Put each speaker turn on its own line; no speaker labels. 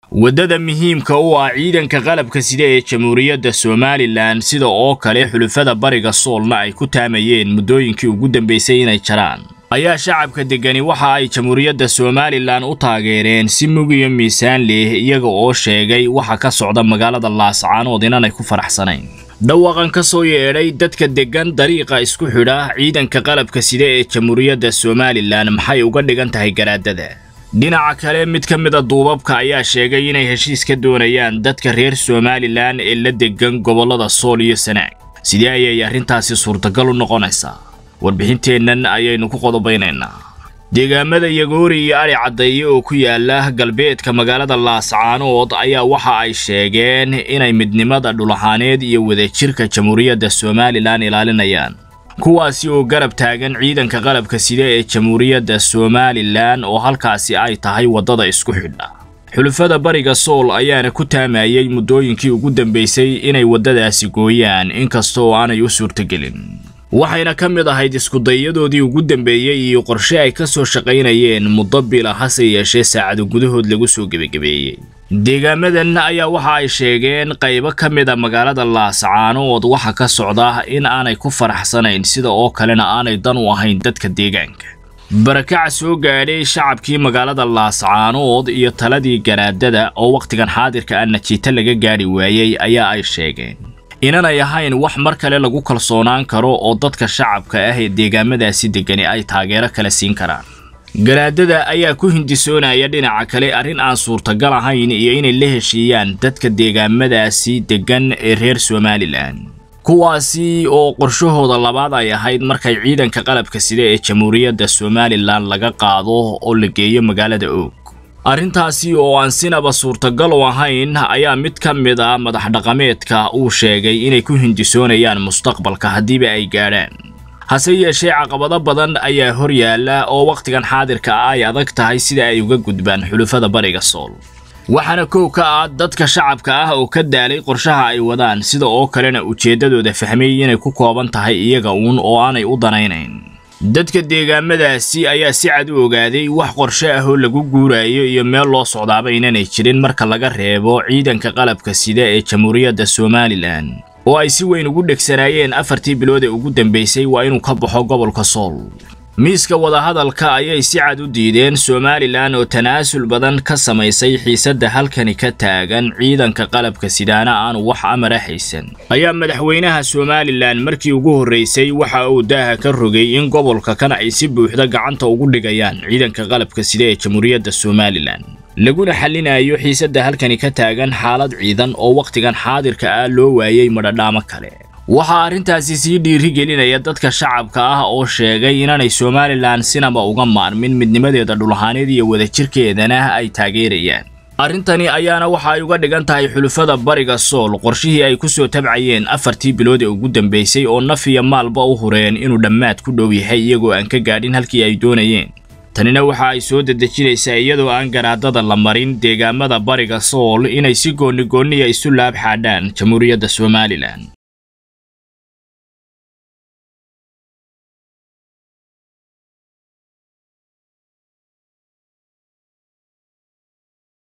waddada muhiimka u ah ciidanka qalabka sida ee jamhuuriyadda somalilan sida oo kale xulufada bariga soolna ay ku taamayeen muddooyinkii ugu dambaysay inay jaraan ayaa shacabka deggani waxa ay jamhuuriyadda somalilan u taageereen si mug iyo miisaan leh iyaga oo sheegay waxa ka socda magaalada laascaanood inanay ku faraxsanayn dhawaqan ka soo yeedhay dadka deggan dariiqa isku xidha ciidanka qalabka sida ee jamhuuriyadda somalilan maxay uga dhigan tahay garaadada dhinaca kale mid ka mida duubabka ayaa sheegay inay heshiis ka doonayaan dadka reer somalilan ee la deggan gobollada sool iyo sanaag sidee ayay arrintaasi suurtagal u noqonaysaa warbixinteennan ayaynu ku qodobaynaynaa deegaamada yagoori iyo adhi caddeeye oo ku yaala galbeedka magaalada laascaanood ayaa waxa ay sheegeen inay midnimada dhulaxaaneed iyo wadajirka jamhuuriyadda somalilan ilaalinayaan kuwaasi oo garab taagan ciidanka qalabka sida ee jamhuuriyadda somalilan oo halkaasi ay tahay waddada isku xidha xulufada bariga sool ayaana ku taamayey muddooyinkii ugu dambaysay inay waddadaasi gooyaan inkasta oo aanay u suurtogelin waxayna ka mid ahayd iskudayadoodii ugu dambeeyey iyo qorshe ay ka soo shaqaynayeen muddo bila hase yeeshee saacado gudahood lagu soo gebagabeeyey deegaamadan ayaa waxa ay sheegeen qaybo ka mid a magaalada laascaanood waxa ka socda in aanay ku faraxsanayn sida oo kalena aanay dan u ahayn dadka deegaanka barakaca soo gaadhay shacabkii magaalada laascaanood iyo taladii garaadada oo wakhtigan xaadirka ah najiito laga gaadhi waayey ayaa ay sheegeen inanay ahayn wax mar kale lagu kalsoonaan karo oo dadka shacabka ah ee deegaamadaasi deggani ay taageero kale siin karaan garaadada ayaa ku hindisoonaya dhinaca kale arrin aan suurtagal ahayn iyo inay la heshiiyaan dadka deegaamadaasi deggan ee reer somalilan kuwaasi oo qorshahooda labaad ay ahayd markay ciidanka qalabka sida ee jamhuuriyadda somalilan laga qaado oo la geeyo magaalada oog arrintaasi oo aan sinaba suurtagal u ahayn ayaa mid ka mid ah madax dhaqameedka uu sheegay inay ku hindisoonayaan mustaqbalka haddiiba ay gaadhaan hase yeeshee caqabado badan ayaa hor yaalla oo wakhtigan xaadirka ah ay adag tahay sida ay uga gudbaan xulufada bariga sool waxaana kow ka ah dadka shacabka ah oo ka daalay qorshaha ay wadaan sida oo kalena ujeeddadooda fahmay inay ku kooban tahay iyaga uun oo aanay u danaynayn dadka deegaamadaasi ayaa si cad u ogaaday wax qorshe ah oo lagu guurayo iyo meel loo socdaaba inanay jirin marka laga reebo ciidanka qalabka sida ee jamhuuriyadda somalilan oo ay si weyn ugu dhegsanaayeen afartii bilood ee ugu dambaysay waa inuu ka baxo gobolka sool miiska wadahadalka ayay si cad u diideen somalilan oo tanaasul badan ka samaysay xiisadda halkani ka taagan ciidanka qalabka sidaana aanu wax amara haysan ayaa madaxweynaha somalilan markii ugu horraysay waxa uu daaha ka rogay in gobolka kan ay si buuxda gacanta ugu dhigayaan ciidanka qalabka sida ee jamhuuriyadda somalilan laguna xallinayo xiisadda halkani ka taagan xaalad ciidan oo wakhtigan xaadirka ah loo waayey madhadhaamo kale waxaa arrintaasi sii dhiiri gelinaya dadka shacabka ah oo sheegay inaanay somalilan sinaba uga maarmin midnimadeeda dhulahaaneed iyo wadajirkeedana ay taageerayaan arrintani ayaana waxa ay uga dhigan tahay xulufada bariga sool qorshihii ay ku soo tabcayeen afartii bilood ee ugu dambaysay oo naf iyo maalba u hureen inuu dhammaad ku dhow yahay iyagoo aan ka gaadhin halkii ay doonayeen tanina waxa ay soo dedejinaysaa iyadoo aan garaadada la marin deegaamada bariga sool inay si goonni goonniya isu laab xaadhaan jamhuuriyadda somalilan